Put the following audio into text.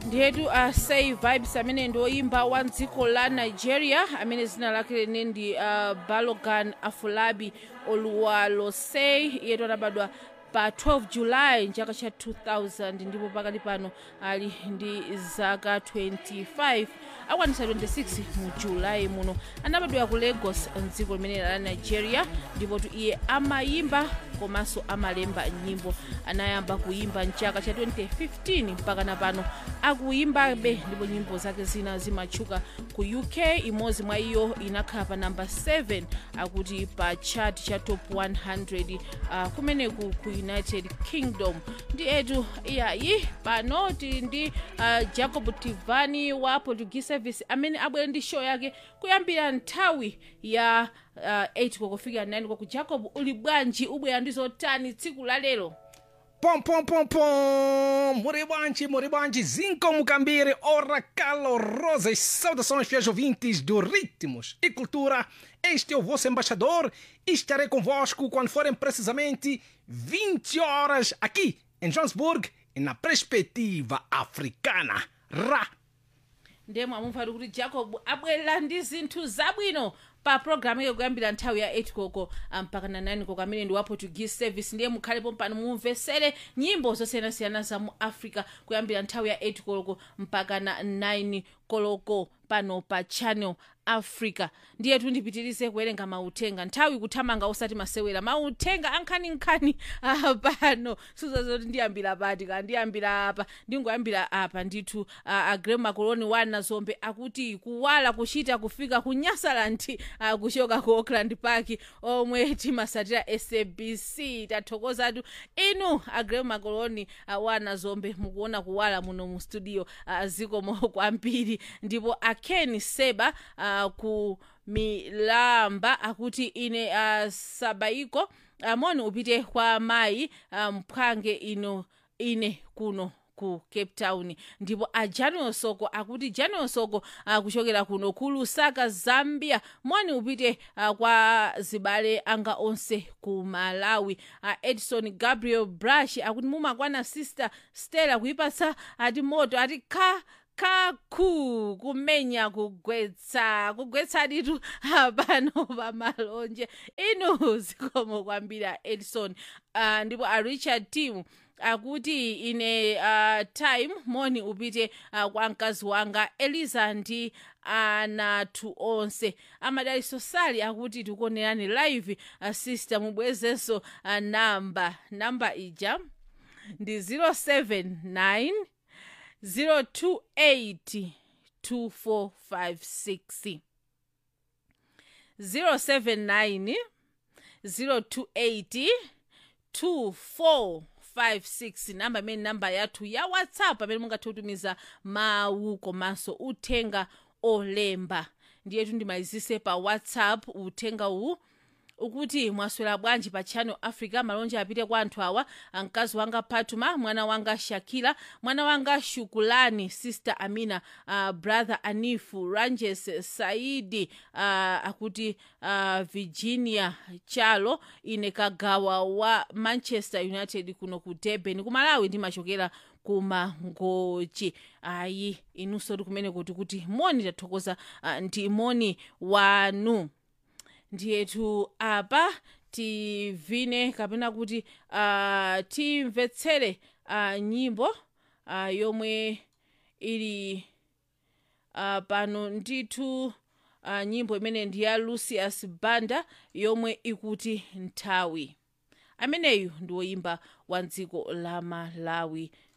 ndiyetu uh, say vibes amene ndi oyimba wa dziko la nigeria amene zina lake lene ndi uh, balogan afulabi oluwalosei iyetu anabadwa pa 12 julayi mchaka cha 2000 ndipo pakali pano ali ndi zaka 25 akwanitsa 26 mu julayi muno anabadwa ku lagos mdziko limene la nigeria ndipo tu iye amayimba komanso amalemba nyimbo anayamba kuyimba mchaka cha 2015 mpaka na pano akuyimbabe ndipo nyimbo zake zina zimatchuka ku uk imodzi mwa iyo inakhala pa namba 7 akuti pa chart cha top 100 uh, kumeneku ku united kingdom ndi etu iyayi pano tili ndi uh, jacob tivani wa portuguese service amene abwera ndi show yake kuyambira nthawi ya uh, 8 kokofika 9 kwaku jacob uli bwanji ubwera ndi zotani tsiku la lero Pom, pom, pom, pom! Moribante, moribante, Zinco Mucambire, ora calorosas saudações, fiéis ouvintes do Ritmos e Cultura. Este é o vosso embaixador e estarei convosco quando forem precisamente 20 horas aqui em Johannesburg e na perspectiva africana. Ra! ndiye mwamumva kuti jacob abwerera ndi zinthu zabwino pa programu iyo kuyambira nthawi ya 8 koko mpaka na 9 koko amene ndi wa portuguese service ndiye mukhalepo pano mumvesere nyimbo zosiyanasiyana za mu africa kuyambira nthawi ya 8 koloko mpaka na 9 koloko pano pa channel africa ndiye tundipitirize kuwerenga mauthenga nthawi kuthamanga osati masewera mauthenga ankhaninkhani uh, pano suzazoti ndiyambira pati ka ndiyambira apa ndingoyambira apa ndithu uh, agrem makoloni wana zombe akuti kuwala kuchita kufika ku nyasaland uh, kuchoka ku auckland park omwe timasatira sabc tathokozatu inu agrem makoloni uh, wana zombe mukuona kuwala muno mu studio uh, zikomo kwambiri ndipo akeni seba uh, ku milamba akuti ine uh, sabaiko amoni uh, upite kwa mayi uh, mphwange ino ine kuno ku cape town ndipo a januel soko akuti januel soko uh, kuchokera kuno ku lusaka zambia moni upite uh, kwa zibale anga onse ku malawi uh, edison gabriel brush akuti mumakwana sister stella kuipatsa ati moto ati kha kaku kumenya kugwetsa kugwetsa ditu pano pamalonje inu zikomo kwambiri edison uh, ndipo a richard team akuti ine uh, time moni upite uh, kwa mkazi wanga eliza ndi anathu onse amadaliso sali akuti tikuonerani live uh, sister mubwezenso uh, namba namba ija ndi 079 028 2456 079 028 2456 namba imene namba yathu ya whatsapp amene mungathe kutumiza mawu komanso uthenga olemba ndiyetu ndimalizise pa whatsapp uthenga uwu ukuti mwaswera bwanji pa channel africa malonje apite kwa anthu awa mkazi wanga patuma mwana wanga shakila mwana wanga shukulani sister amina uh, brother anifu ranges saidi uh, akuti uh, virginia chalo ine kagawa wa manchester united kuno ku durban ku malawi ndimachokera kumangochi ayi inunso tikumene kuti kuti moni tathokoza uh, ndi moni wanu ndiyetu apa tivine kapena kuti uh, timvetsere uh, nyimbo uh, yomwe ili uh, pano ndithu uh, nyimbo imene ndi ya lucius banda yomwe ikuti nthawi ameneyu ndi woyimba wa dziko la malawi